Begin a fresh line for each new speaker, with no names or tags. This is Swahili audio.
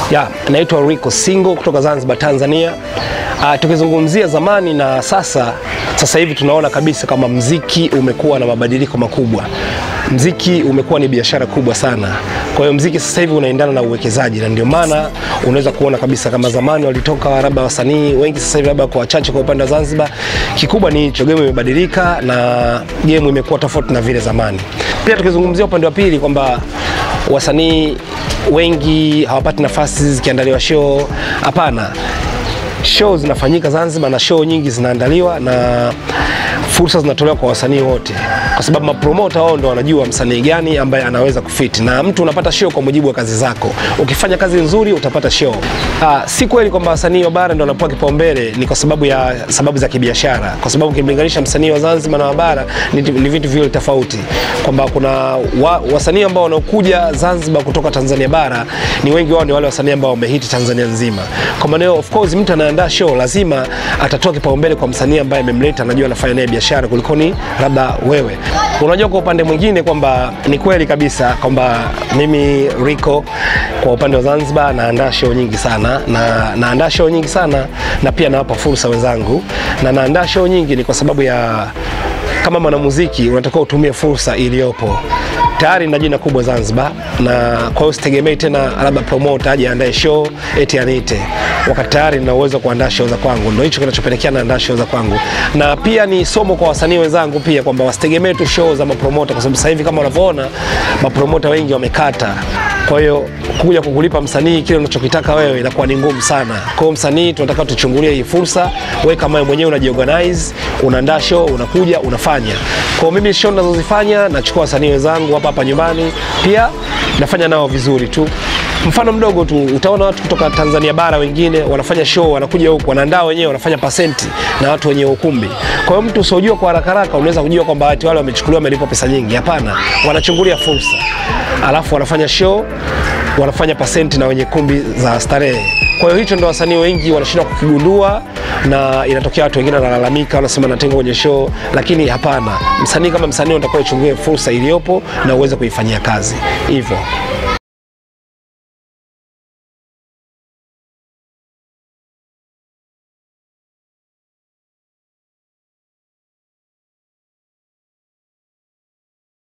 Ya, naitwa Rico Singo kutoka Zanzibar, Tanzania. Uh, tukizungumzia zamani na sasa, sasa hivi tunaona kabisa kama mziki umekuwa na mabadiliko makubwa. Mziki umekuwa ni biashara kubwa sana. Kwa hiyo mziki sasa hivi unaendana na uwekezaji, na ndio maana unaweza kuona kabisa kama zamani walitoka labda wasanii wengi, sasa hivi labda kwa wachache kwa upande wa Zanzibar. Kikubwa ni hicho, game imebadilika na game imekuwa tofauti na vile zamani. Pia tukizungumzia upande wa pili kwamba wasanii wengi hawapati nafasi zikiandaliwa show. Hapana, show zinafanyika Zanzibar na show nyingi zinaandaliwa na fursa zinatolewa kwa wasanii wote, kwa sababu mapromota wao ndo wanajua msanii gani ambaye anaweza kufiti, na mtu unapata show kwa mujibu wa kazi zako. Ukifanya kazi nzuri utapata show. Ah, si kweli kwamba wasanii wa bara ndo wanapewa kipaumbele, ni kwa sababu ya sababu za kibiashara, kwa sababu ukimlinganisha msanii wa Zanzibar na wa bara ni, ni vitu viwili tofauti, kwamba kuna wa, wasanii ambao wanaokuja Zanzibar kutoka Tanzania bara ni wengi wao ni wale wasanii ambao wamehiti Tanzania nzima. Kwa maana hiyo, of course mtu anaandaa show lazima atatoa kipaumbele kwa msanii ambaye amemleta, anajua anafanya naye biashara kulikoni labda wewe. Unajua, kwa upande mwingine kwamba ni kweli kabisa kwamba mimi Rico kwa upande wa Zanzibar naandaa show nyingi sana na naandaa show nyingi sana na pia nawapa fursa wenzangu, na naandaa show nyingi ni kwa sababu ya kama mwanamuziki unatakiwa utumie fursa iliyopo tayari na jina kubwa Zanzibar, na kwa hiyo sitegemei tena labda promoter aje aandae show eti aniite, wakati tayari nina uwezo wa kuandaa show za kwangu. Ndio hicho kinachopelekea naandaa show za kwangu, na pia ni somo kwa wasanii wenzangu pia kwamba wasitegemee tu show za mapromota, kwa sababu sasa hivi kama unavyoona mapromota wengi wamekata kwa hiyo kuja kukulipa msanii kile unachokitaka wewe inakuwa ni ngumu sana. Kwa hiyo msanii tunataka tuchungulie hii fursa, wewe kama wewe mwenyewe unajiorganize, unaandaa show, unakuja unafanya. Kwa hiyo mimi show ninazozifanya nachukua wasanii wenzangu hapa hapa nyumbani, pia nafanya nao vizuri tu. Mfano mdogo tu, utaona watu kutoka Tanzania bara wengine wanafanya show, wanakuja huku wanaandaa wenyewe, wanafanya pasenti na watu wenye ukumbi. Kwa hiyo mtu usiojua kwa haraka haraka unaweza kujua kwamba watu wale wamechukuliwa, wamelipwa pesa nyingi. Hapana, wanachungulia fursa, alafu wanafanya show, wanafanya pasenti na wenye kumbi za starehe. Kwa hiyo hicho ndo wasanii wengi wanashindwa kukigundua, na inatokea watu wengine wanalalamika, wanasema natengwa kwenye show, lakini hapana. Msanii kama msanii unatakiwa uchungue fursa iliyopo na uweze kuifanyia kazi hivyo.